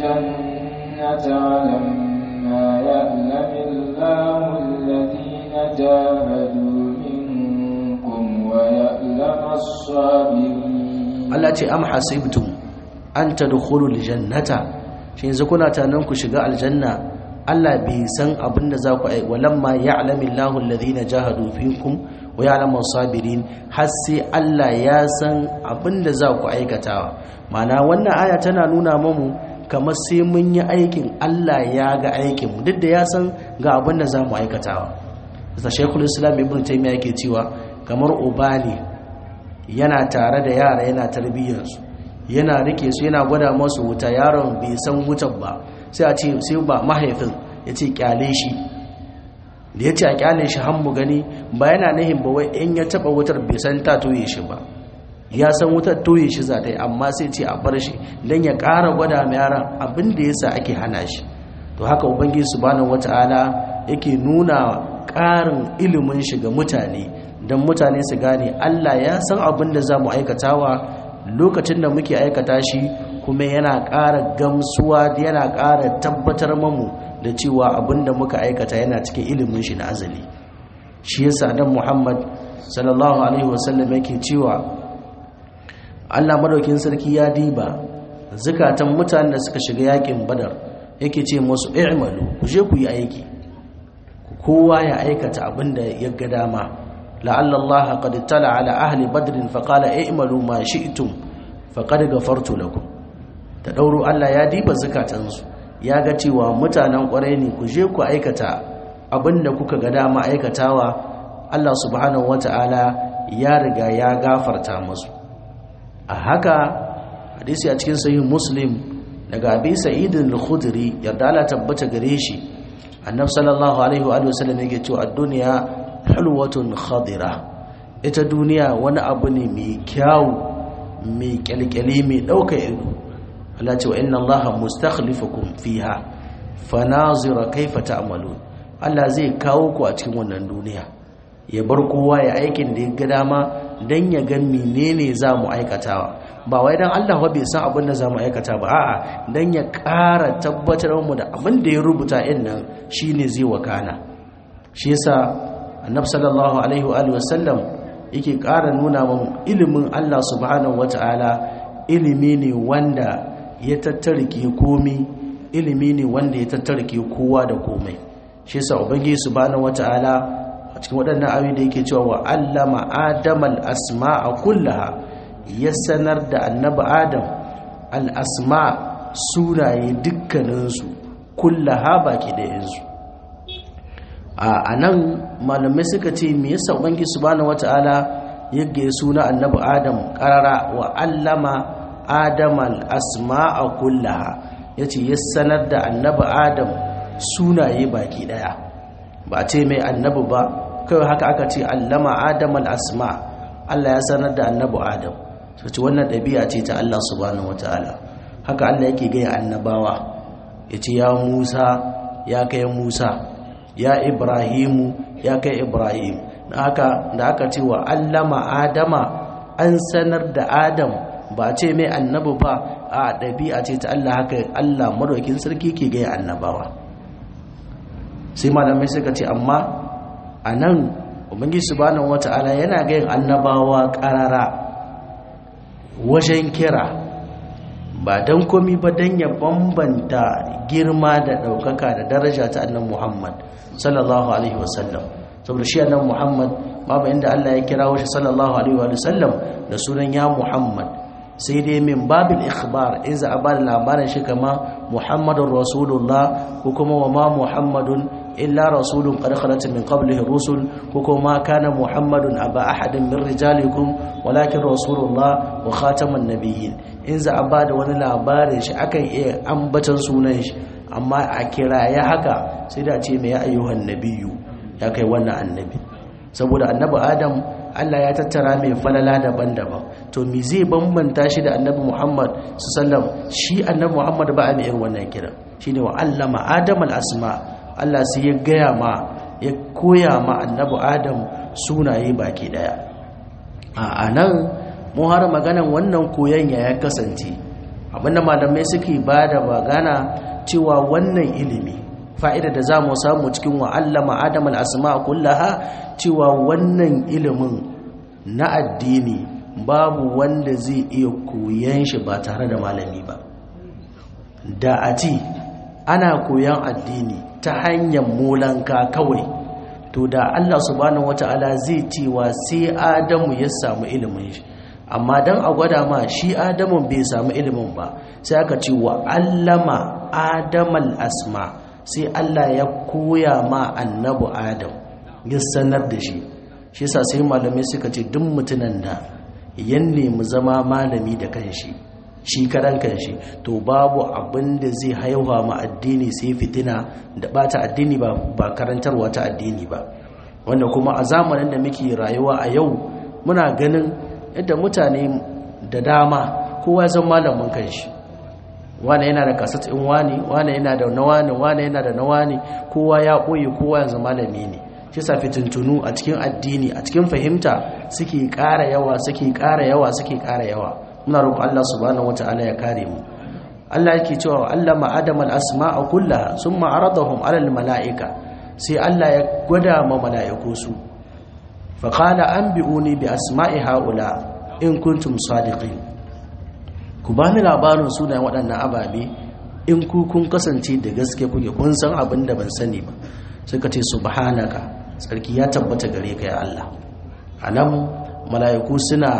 الجنة ولما يعلم الله الذين جاهدوا منكم ويعلم الصابرين Allah ce am hasibtum an tadkhulul jannata shi yanzu kuna tanan ku shiga aljanna Allah bai san abin da za ku ai walamma ya'lamu Allahu alladhina jahadu fikum wa ya'lamu sabirin har sai Allah ya san abin da za ku aikatawa mana wannan aya tana nuna mamu kamar sai mun yi aikin Allah ya ga aikin mu duk da ya san ga abin da za mu aikatawa da Sheikhul Islam Ibn Taymiyyah yake cewa kamar uba ne yana tare da yara yana tarbiyyar su yana rike su yana gwada masu wuta yaron bai san wutar ba sai a ce sai ba mahaifin ya ce kyale shi da ya ce a kyale shi mu gani ba yana nahin ba wai in ya taba wutar bai san ta toye shi ba ya san wutar toye shi za ta yi amma sai ce a bar shi don ya ƙara gwada mai yaran abin da ya sa ake hana shi to haka ubangiji subhanahu wata'ala yake nuna ƙarin ilimin shi ga mutane don mutane su gane allah ya san abin da za mu aikatawa lokacin da muke aikata shi kuma yana ƙara gamsuwa yana ƙara tabbatar mamu da cewa abinda muka aikata yana cikin ilimin shi na azali shi yasa dan Muhammad sallallahu alaihi wasallam yake cewa Allah madaukin sarki ya diba zakatan mutanen da suka shiga yakin Badar yake ce musu i'malu ku je ku yi aiki kowa ya aikata abinda ya ga dama la'alla Allah qad tala ala ahli badr fa qala i'malu ma shi'tum faqad ghafartu lakum ta ɗauro Allah ya diba zukatansu ya ga cewa mutanen ƙwarai ne ku je ku aikata abinda kuka ga dama aikatawa Allah subhanahu wata'ala ya riga ya gafarta musu a haka hadisi a cikin sahih muslim daga abi sa'id al-khudri yarda Allah tabbata gare shi annabi sallallahu alaihi wa sallam yake cewa ad-dunya hulwatun khadira ita duniya wani abu ne mai kyau mai kyalkyali mai ɗauka ido Allah ce wa inna Allah mustakhlifukum fiha fanazira kaifa ta'malun Allah zai kawo ku a cikin wannan duniya ya bar kowa ya aikin da ya ga dama dan ya ga menene za mu aikatawa ba wai dan Allah bai san abin da za mu aikata ba a'a dan ya ƙara tabbatar mu da abin da ya rubuta in nan shine zai wakana shi yasa annabi sallallahu alaihi wa alihi wasallam yake ƙara nuna mu ilimin Allah subhanahu wataala ilimi ne wanda ya tattarike komi ilimi ne wanda ya tattarike kowa da komai shi yasa ubangiji subhanahu wataala a cikin waɗannan ayoyi da yake cewa wa allama adamal asma'a kullaha ya sanar da annabi adam al asma sunaye dukkaninsu kullaha baki ɗayansu a nan malamai suka ce me yasa ubangiji subhanahu wataala yagge suna annabi adam karara wa allama adam al-asma'a kullaha yace ya sanar da annabi adam sunaye baki daya ba ce mai annabi ba kawai haka aka ce allama adam al-asma Allah ya sanar da annabi adam sai wannan dabi'a ce ta Allah subhanahu wataala haka Allah yake ga annabawa yace ya Musa ya kai Musa ya Ibrahimu ya kai Ibrahim haka da aka ce wa allama adama an sanar da adam ba ce mai annabi ba a ɗabi'a ce ta Allah haka Allah madaukin sarki ke gaya annabawa sai malamai suka ce amma a nan ubangi subhanahu wata'ala yana gayin annabawa ƙarara wajen kira ba don komi ba don ya bambanta girma da ɗaukaka da daraja ta annan muhammad sallallahu alaihi wasallam saboda shi annabi Muhammad babu inda Allah ya kira shi sallallahu alaihi wa sallam da sunan ya Muhammad sai dai min babil ikhbar in za a ba da labarin shi kama Muhammadur Rasulullah ko kuma wa ma Muhammadun illa rasulun qad khalat min qablihi rusul ko kuma kana Muhammadun aba ahadin min rijalikum walakin Rasulullah wa khataman nabiyyin in za a ba da wani labarin shi akan iya ambatan sunan shi amma a kira ya haka sai da ce mai ayyuhan nabiyyu ya kai wannan annabi saboda annabi adam Allah ya tattara mai falala daban-daban to me zai bambanta shi da annabi Muhammad sallam shi annabi Muhammad ba a mai irin wannan kira shine wa allama adam al-asma Allah sai ya gaya ma ya koya ma annabi adam sunaye baki daya a anan mu har maganan wannan koyon ya kasance abinda malamai suke bada magana cewa wannan ilimi fa'ida da za mu samu cikin wa'allama adam al'asma kullaha cewa wannan ilimin na addini babu wanda zai iya koyan shi ba tare da malami ba da a ci ana koyan addini ta hanyar molanka kawai to da Allah subhanahu wata'ala zai cewa sai adamu ya samu ilimin shi amma don a gwada ma shi adamun bai samu ilimin ba sai aka ce wa allama adamal asma' sai Allah ya koya ma annabu Adam ya sanar da shi shi yasa sai malamai suka ce duk mutunan da ya nemi zama malami da kanshi shi karan kanshi to babu abin da zai haihuwa ma addini sai fitina da bata addini ba ba karantarwa ta addini ba wanda kuma a zamanin da muke rayuwa a yau muna ganin yadda mutane da dama kowa zan malamin kanshi wane yana da kasat in wani wane yana da na wani wane yana da na wani kowa ya ɓoye kowa yanzu malami ne shi sa fitintunu a cikin addini a cikin fahimta suke ƙara yawa suke ƙara yawa suke ƙara yawa muna roƙon Allah subhanahu wata'ala ya kare mu Allah yake cewa Allah ma adam al asma'a kullaha summa aradahum ala al mala'ika sai Allah ya gwada ma mala'iku su fa qala anbi'uni bi asma'i haula in kuntum sadiqin ku ba ni labarin sunayen waɗannan ababe in ku kun kasance da gaske kuke kun san abin da ban sani ba suka ce subhanaka tsarki ya tabbata gare ka ya Allah anan mala'iku suna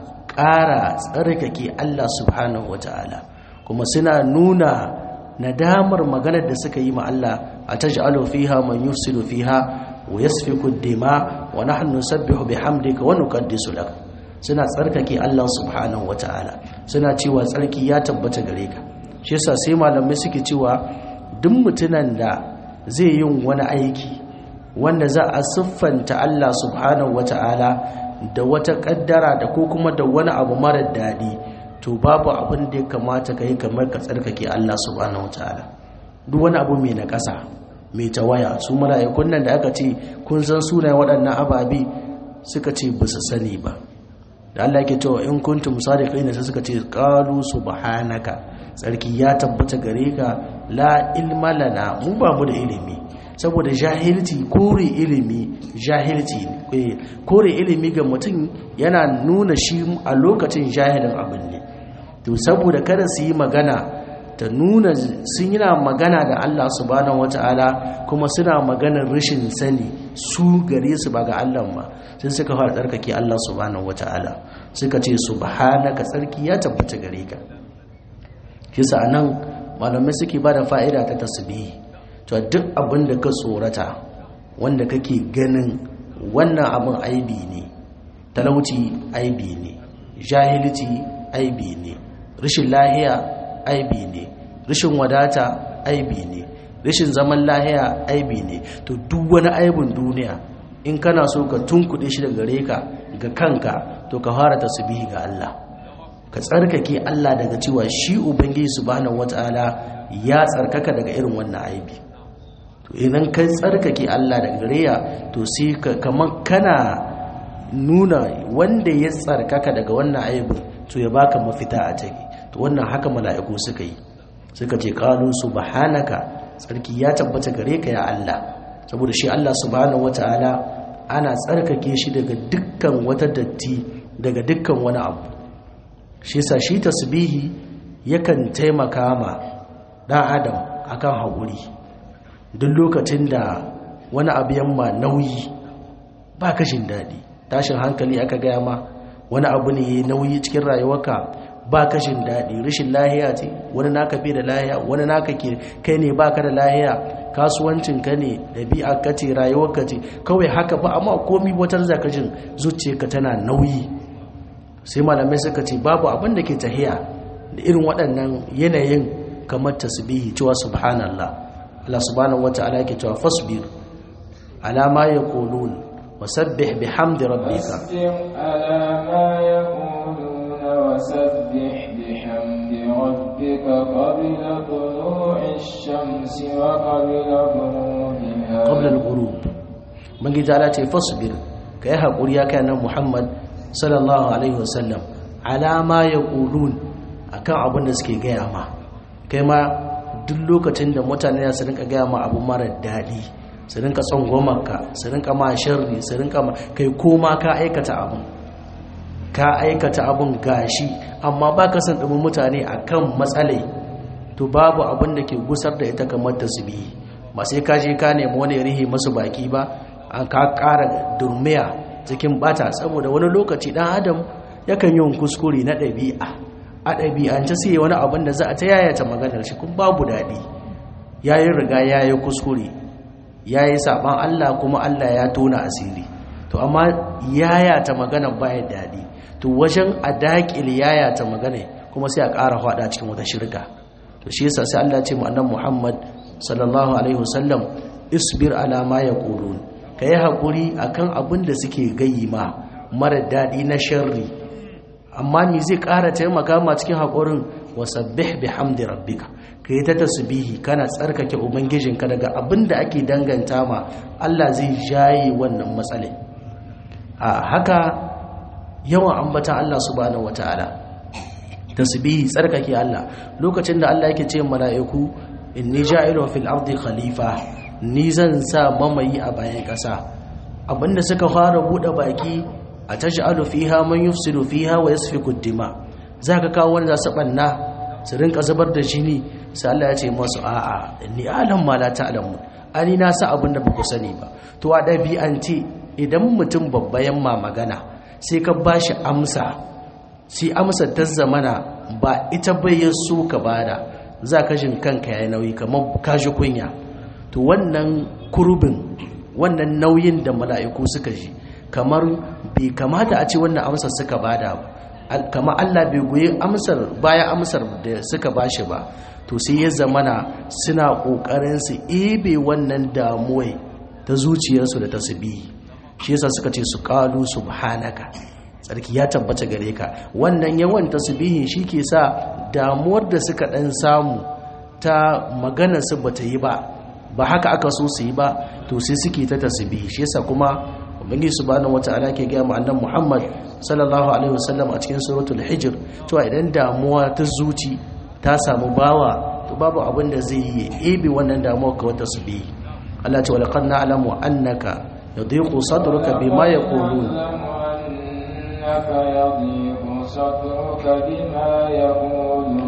ƙara tsarkake Allah subhanahu wata'ala kuma suna nuna nadamar maganar da suka yi ma Allah a taj'alu fiha man yufsidu fiha wa yasfiku ad-dima wa nahnu nusabbihu bihamdika wa nuqaddisu lak suna tsarkake Allah subhanahu wata'ala suna cewa tsarki ya tabbata gare ka shi yasa sai malamai suke cewa duk mutunan da zai yin wani aiki wanda za a siffanta Allah subhanahu wata'ala da wata kaddara da ko kuma da wani abu mara daɗi to babu abin da ya kamata ka yi kamar ka tsarkake Allah subhanahu wata'ala duk wani abu mai na ƙasa mai tawaya su mala'ikun nan da aka ce kun san sunayen waɗannan ababe suka ce ba su sani ba da Allah yake cewa in kuntum sadiqina sai suka ce qalu subhanaka tsarki ya tabbata gare ka la ilma lana mu ba mu da ilimi saboda jahilci kore ilimi jahilci ne kore ilimi ga mutum yana nuna shi a lokacin jahilin abin ne to saboda kada su yi magana ta nuna sun yana magana da Allah subhanahu wata'ala kuma suna maganar rashin sani su gare su ba ga Allah ma sai suka fara tsarkake Allah subhanahu wata'ala suka ce subhanaka tsarki ya tabbata gare ka kisa anan malamai suke bada fa'ida ta tasbihi to duk abin da ka tsorata wanda kake ganin wannan abin aibi ne talauci aibi ne jahilci aibi ne rashin lahiya aibi ne rashin wadata aibi ne rashin zaman lahiya aibi ne to duk wani aibin duniya in kana so ka tunkuɗe shi daga gare ka ga kanka to ka fara tasbihi ga Allah ka tsarkake Allah daga cewa shi ubangiji subhanahu wataala ya tsarkaka daga irin wannan aibi to idan ka tsarkake Allah daga gare ya to sai ka kaman kana nuna wanda ya tsarkaka daga wannan aibi to ya baka mafita a take to wannan haka mala'iku suka yi suka ce qalu subhanaka tsarki ya tabbata gare ka ya Allah saboda shi Allah subhanahu wataala ana tsarkake shi daga dukkan wata datti daga dukkan wani abu shi yasa shi tasbihi yakan taimaka ma dan adam akan haƙuri duk lokacin da wani abu yamma nauyi ba kashin daɗi tashin hankali aka gaya ma wani abu ne ya nauyi cikin rayuwarka ba kashin daɗi rashin lahiya ce wani naka fi da lahiya wani naka ke kai ne baka da lahiya kasuwancin ka ne ɗabi'a ka ce rayuwar ka ce kawai haka ba amma komi watar zakajin zuciyarka tana nauyi sai malamai suka ce babu abin da ke tahiya da irin waɗannan yanayin kamar tasbihi cewa subhanallah Allah subhanahu wata'ala yake cewa fasbir ala ma yaqulun wasabbih bihamdi rabbika على ما يقولون وسبح بحمد ربك قبل طلوع الشمس وقبل غروبها qabla al-ghurub bangi ta'ala ce fasbir kai hakuri ya kai nan Muhammad sallallahu alaihi wasallam ala ma yaqulun akan abin da suke gaya ma kai ma duk lokacin da mutane su rinka gaya ma abu mara daɗi su rinka tsangwamarka su rinka ma sharri su rinka ma kai koma ka aikata abin ka aikata abin gashi amma ba ka san ɗumin mutane a kan matsalai to babu abin da ke gusar da ita kamar tasbihi ba sai ka je ka nemi wani rihi masu baki ba an ka ƙara durmiya cikin bata saboda wani lokaci ɗan adam yakan yi kuskure na ɗabi'a a ɗabi'ance sai wani abin da za a ta yayata maganar shi kun babu daɗi ya yi riga ya yi kuskure ya yi saɓan allah kuma allah ya tona asiri to amma yayata maganar baya daɗi to wajen a daƙil yayata magana kuma sai a ƙara faɗa cikin wata shirka to shi yasa sai allah ce mu annan muhammad sallallahu alaihi wasallam isbir ala ma yaqulun kai hakuri akan abin da suke gayi ma mara daɗi na sharri amma ni zai ƙara taimaka ma cikin haƙurin wasabbih bihamdi rabbika kai ta tasbihi kana tsarkake ubangijinka daga abin da ake danganta ma Allah zai jaye wannan matsalai a haka yawan ambata Allah subhanahu wataala tasbihi tsarkake Allah lokacin da Allah yake ce mala'iku inni ja'ilun fil ardi khalifa ni zan sa mamayi a bayan ƙasa abinda suka fara bude baki a taj'alu fiha man yufsidu fiha wa yasfiku dima zaka kawo wanda za su banna su rinka zubar da jini sai Allah ya ce masu a'a inni alam ma la ta'lamun ani na sa abinda ba ku sani ba to a dabi'anti idan mutum babba yamma magana sai ka bashi amsa sai amsa ta zamana ba ita bai so ka bada za ka jin kanka ya nauyi kamar kashi kunya to wannan kurbin wannan nauyin da mala'iku suka ji kamar bai kamata a ce wannan amsar suka bada ba kamar Allah bai goyi amsar baya amsar da suka bashi ba to sai ya zamana suna kokarin su ebe wannan damuwai ta zuciyarsu da tasbihi shi yasa suka ce su qalu subhanaka tsarki ya tabbata gare ka wannan yawan tasbihin shi ke sa damuwar da suka dan samu ta magana su bata yi ba ba haka aka so su yi ba to sai suke ta tasbihi shi yasa kuma ubangiji subhanahu wataala ke ga mu annabi Muhammad sallallahu alaihi wasallam a cikin suratul hijr cewa idan damuwa ta zuci ta samu bawa to babu abin da zai yi ebe wannan damuwa ka wata tasbihi Allah ce walaqad na'lamu annaka yadhiqu sadruka bima yaqulun إنك يضيق صدرك بما يقولون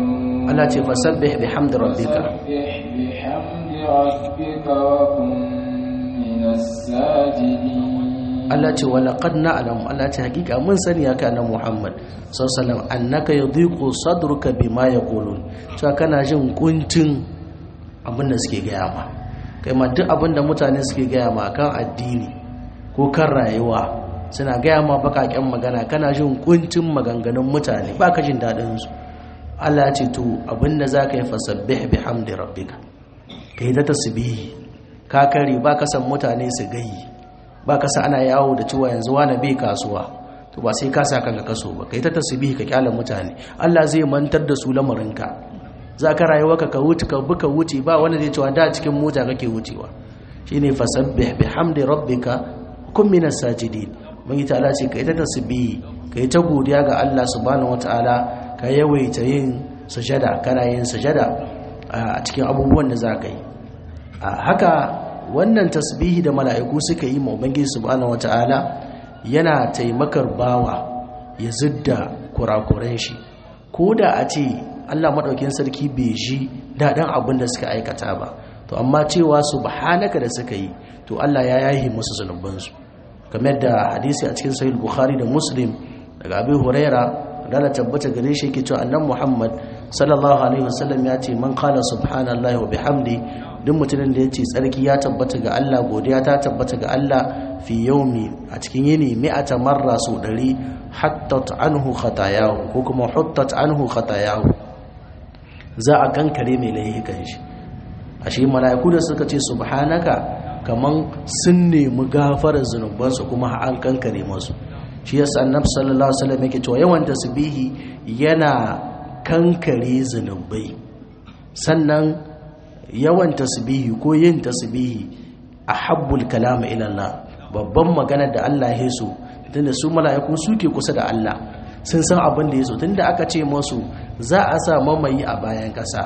Allah ce fasabbih bihamdi rabbika فسبح بحمد ربك وكن من الساجدين Allah ce wa laqad na'lamu Allah ce hakika mun sani ya kana Muhammad sallallahu alaihi wasallam annaka yadhiqu sadruka bima yaqulun cewa kana jin kuncin abin da suke gaya ma kai ma duk abin da mutane suke gaya ma kan addini ko kan rayuwa suna gaya ma bakaken magana kana jin kuncin maganganun mutane baka jin dadin su Allah ya ce to abin da zaka yi fasabbih bihamdi rabbika kai da tasbihi ka kare baka san mutane su gayi ba ka sa ana yawo da cewa yanzu wani bai kasuwa to ba sai ka sa kanka kaso ba kai ta tasbihi ka kyala mutane Allah zai mantar da su lamarinka za ka rayuwa ka ka wuce ka buka wuce ba wanda zai cewa da cikin mota kake wucewa shine fasabbih bihamdi rabbika kun minas sajidin mun yi ta'ala ce kai ta tasbihi kai ta godiya ga Allah subhanahu wataala ka yawaita yin sujada kana yin sujada a cikin abubuwan da za ka yi haka wannan tasbihi da mala'iku suka yi ma ubangiji subhanahu wata'ala yana taimakar bawa ya zidda kurakuren shi ko da a ce Allah maɗaukin sarki bai ji daɗin abin da suka aikata ba to amma cewa subhanaka da suka yi to Allah ya yahi musu zunubansu kamar da hadisi a cikin sahih bukhari da muslim daga abi huraira da tabbata gare shi yake cewa annan muhammad sallallahu alaihi wasallam ya ce man qala subhanallahi wa bihamdi duk mutumin da ya ce tsarki ya tabbata ga Allah godiya ta tabbata ga Allah fi yaumi a cikin yini mi'ata marra su ɗari hattat anhu khatayahu ko kuma huttat anhu khatayahu za a kankare mai laifukan shi ashe mala'iku da suka ce subhanaka kaman sun nemi gafarar zunubansu kuma an kankare masu shi yasa annabi sallallahu alaihi wasallam yake cewa yawan tasbihi yana kankare zunubai sannan yawan tasbihi ko yin tasbihi a habbul kalama ilallah babban magana da Allah ya so tunda su mala'iku suke kusa da Allah sun san abin da ya so tunda aka ce masu za a sa mamayi a bayan kasa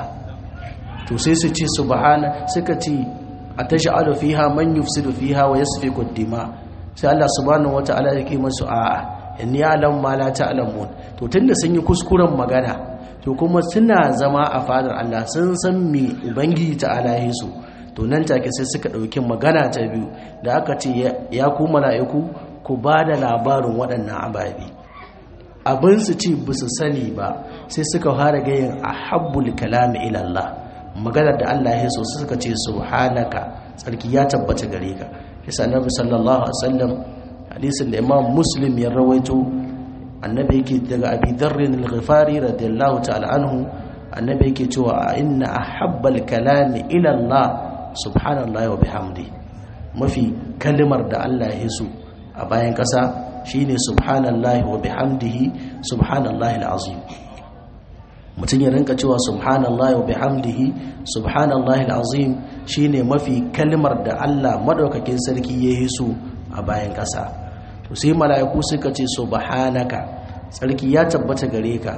to sai su ce subhana suka ce atash'alu fiha man yufsidu fiha wa yasfiku dima sai Allah subhanahu wata'ala yake masu a'a inni a'lamu ma la ta'lamun to tunda sun yi kuskuren magana to kuma suna zama a fadar Allah sun san me ubangiji ta'ala ya su to nan take sai suka ɗauki magana ta biyu da aka ce ya ku mala'iku ku ba da labarin waɗannan ababe abin su ce ba su sani ba sai suka fara gayin a habbul kalami ilallah maganar da Allah ya so suka ce subhanaka tsarki ya tabbata gare ka yasa annabi sallallahu alaihi wasallam hadisin da imam muslim ya rawaito annabi yake daga abi dharrin al-ghifari radiyallahu ta'ala anhu annabi yake cewa inna ahabbal kalami ila Allah subhanallahi wa bihamdi mafi kalimar da Allah ya so a bayan kasa shine subhanallahi wa bihamdihi subhanallahi al-azim mutum ya rinka cewa subhanallahi wa bihamdihi subhanallahi al-azim shine mafi kalmar da Allah madaukakin sarki ya yi so a bayan kasa to sai mala'iku suka ce subhanaka sarki ya tabbata gare ka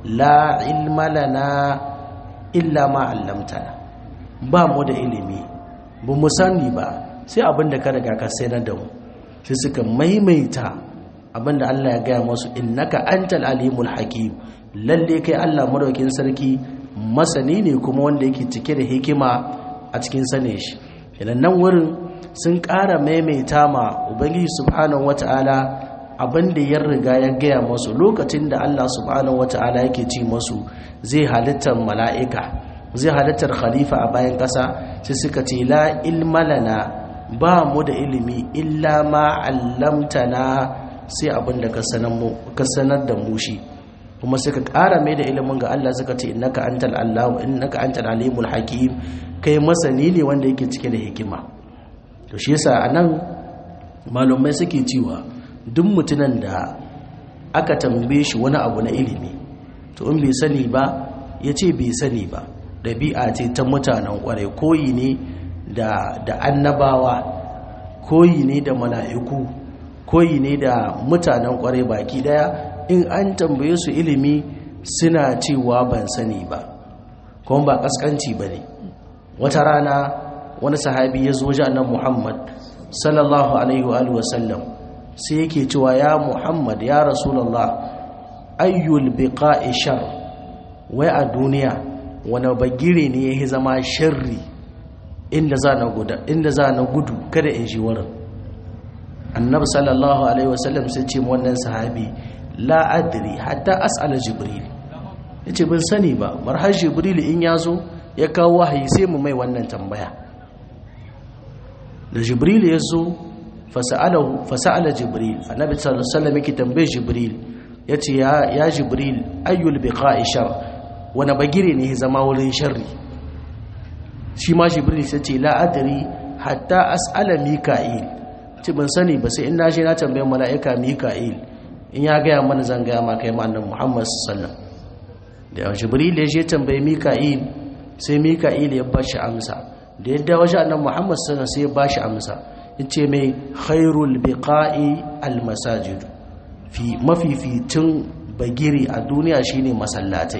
la ilma lana illa ma 'allamtana ba mu da ilimi ba mu sani ba sai abinda ka riga ka sanar da mu sai suka maimaita abinda Allah ya gaya musu innaka antal alimul hakim lalle kai Allah madaukin sarki masani ne kuma wanda yake cike da hikima a cikin sane shi idan nan wurin sun ƙara maimaita ma ubangiji subhanahu wata'ala abin da ya riga ya gaya masu lokacin da Allah subhanahu wata'ala yake ci masu zai halittar mala'ika zai halittar khalifa a bayan ƙasa sai suka ce la ilmalana ba mu da ilimi illa ma allamtana sai abin da ka sanar da mu shi kuma suka ƙara mai da ilimin ga Allah suka ce innaka antal allahu innaka antal alimul hakim kai masani ne wanda yake cike da hikima to shi yasa anan malumai suke cewa duk mutunan da aka tambaye shi wani abu na ilimi to in bai sani ba ya ce bai sani ba ɗabi'a ce ta mutanen ƙwarai koyi ne da da annabawa koyi ne da mala'iku koyi ne da mutanen ƙwarai baki ɗaya in an tambaye su ilimi suna cewa ban sani ba kuma ba ƙasƙanci ba ne wata rana wani sahabi ya zo nan muhammad sallallahu alaihi wa sallam sai yake cewa ya muhammad ya rasulallah ayyul biqa'i shar wai a duniya wani bagire ne ya zama sharri inda za na guda inda za na gudu kada in shi wurin annabi sallallahu alaihi wasallam sai ce wannan sahabi la adri hatta as'ala jibril yace ban sani ba marhar jibril in yazo ya kawo wahayi sai mu mai wannan tambaya da jibril yazo fasa'alahu fasa'ala jibril annabi sallallahu alaihi wasallam yake tambaye jibril yace ya ya jibril ayyul biqa'i shar wani bagire ne zama wurin sharri shi ma jibril sai ce la adri hatta as'ala mika'il ce ban sani ba sai in na je na tambaye mala'ika mika'il in ya gaya mana zan gaya ma kai ma'annan muhammad sallam da jibril ya je tambaye mika'il sai mika'il ya ba shi amsa da yadda waje annan muhammad sallam sai ya ba shi amsa ya ce mai khairul biqa'i almasajid fi mafificin bagiri a duniya shine masallatai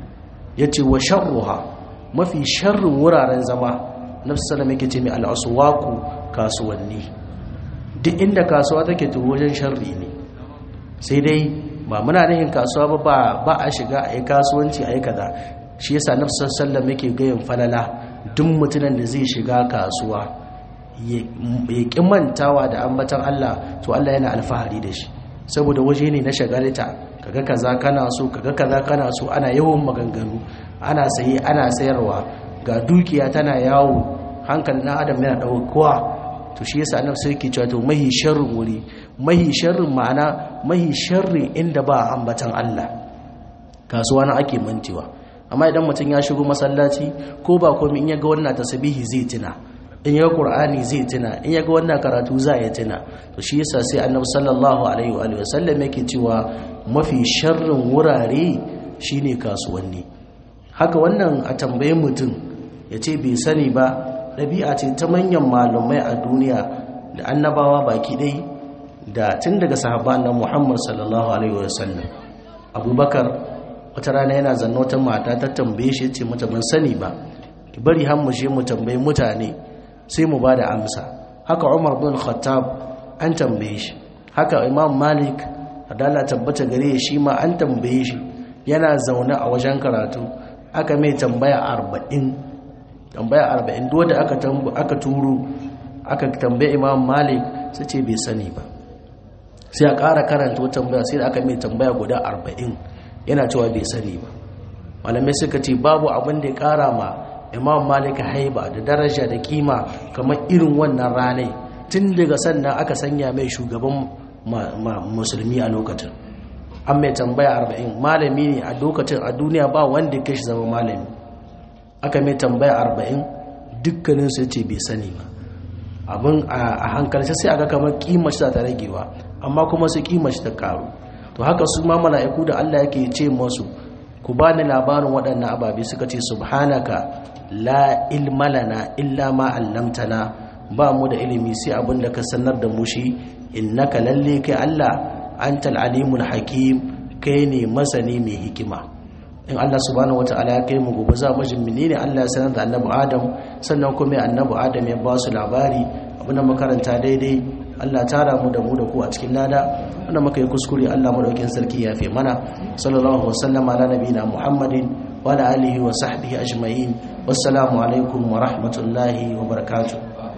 ya ce wa sharruha mafi sharrin wuraren zama nafsu sallam yake ce mai al'aswaku kasuwanni duk inda kasuwa take to wajen sharri ne sai dai ba muna nihin kasuwa ba ba a shiga a yi kasuwanci a yi kaza shi yasa nafsar sallam yake gayin falala duk mutumin da zai shiga kasuwa ya ƙi mantawa da ambatan Allah to Allah yana alfahari da shi saboda waje ne na shagalita kaga kaza kana so kaga kaza kana so ana yawan maganganu ana saye ana sayarwa ga dukiya tana yawo hankalin na adam yana ɗaukowa to shi yasa annabi sai yake cewa to mahi sharrin wuri mahi sharrin ma'ana mahi sharrin inda ba ambatan Allah kasuwa na ake mantewa amma idan mutum ya shigo masallaci ko ba komai in ya ga wannan tasbihi zai tuna in ya ga qur'ani zai tuna in ya ga wannan karatu za ya tuna to shi yasa sai annabi sallallahu alaihi wa alihi wasallam yake cewa mafi sharrin wurare shine kasuwanni haka wannan a tambaye mutum ya ce bai sani ba ɗabi'a ce ta manyan malumai a duniya da annabawa baki ɗai da tun daga sahaba na muhammad sallallahu alaihi wasallam abubakar wata rana yana zanna wata mata ta tambaye shi ce mata ban sani ba ki bari har mu je mu tambayi mutane sai mu ba da amsa haka umar bin khattab an tambaye shi haka imam malik adala tabbata gare shi ma an tambaye shi yana zaune a wajen karatu aka mai tambaya arba'in tambaya arba'in duk da aka aka turo aka tambaye imam malik sai ce bai sani ba sai a ƙara karanta wata tambaya sai da aka mai tambaya guda arba'in yana cewa bai sani ba malamai suka ce babu abin da ya ƙara ma imam malik haiba da daraja da kima kamar irin wannan ranai tun daga sannan aka sanya mai shugaban musulmi a lokacin an mai tambaya arba'in malami ne a lokacin a duniya ba wanda ya shi zama malami aka mai tambaya arba'in dukkanin su ce bai sani ba abin a hankalci sai aga kamar kimar shi ta ragewa amma kuma su kimar shi ta karu to haka su ma mala'iku da Allah yake ce masu ku ba ni labarin waɗannan ababe suka ce subhanaka la ilma lana illa ma allamtana ba mu da ilimi sai abin da ka sanar da mu shi innaka lalle kai Allah antal alimul hakim kai ne masani mai hikima in Allah subhanahu wataala ya kai mu gobe za mu jin menene Allah ya sanar da annabi Adam sannan kuma annabi Adam ya ba su labari abinda makaranta daidai Allah tara mu da mu da ku a cikin lada wanda muka yi kuskure Allah madaukin sarki ya fi mana sallallahu wasallama ala nabiyina Muhammadin wa ala alihi wa sahbihi ajma'in wassalamu alaikum wa rahmatullahi wa barakatuh